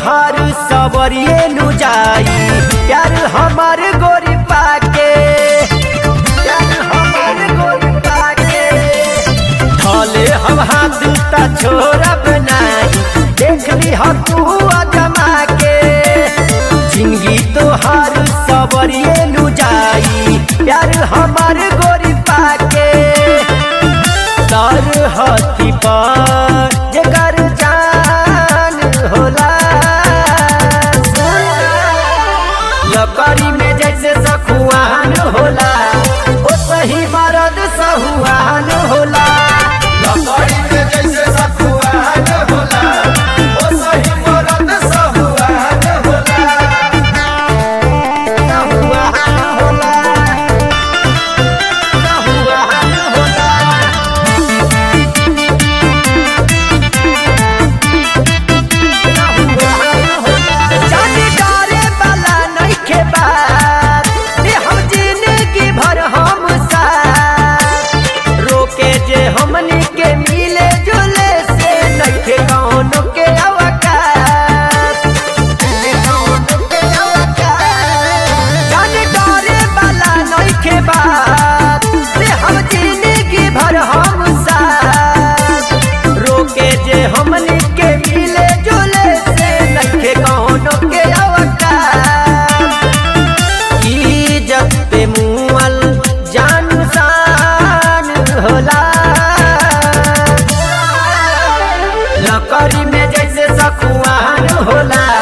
तोहार सबरिए नु जाई प्यार हमार गोरी पाके प्यार हमार गोरी पाके ढले हम हाथ ता छोड़ब नहीं देख ली हम तू अजमा के जिंदगी तोहार सबरिए नु जाई प्यार हमार गोरी पाके सर हथी पर जेकर जान होला लकड़ी में जैसे सखुआन होला ओ सही मरद सहुआन होला लकड़ी में जैसे सखुआन होला ओ सही मरद सहुआन होला सहुआन होला सहुआन होला जाने डरे वाला नइखे बात रे हम जिंदगी भर हम साथ रोके जे हमनी के मिले जुले से नइखे कौनो के अवकाश नइखे कौनो के अवकाश जाने डरे वाला नइखे बात रे हम जिंदगी भर हम साथ रोके जे हमनी के मिले जुले से नइखे कौनो के अवकाश इज्जत पे मुअल जान शान होला लकड़ी में जैसे सखुआन होला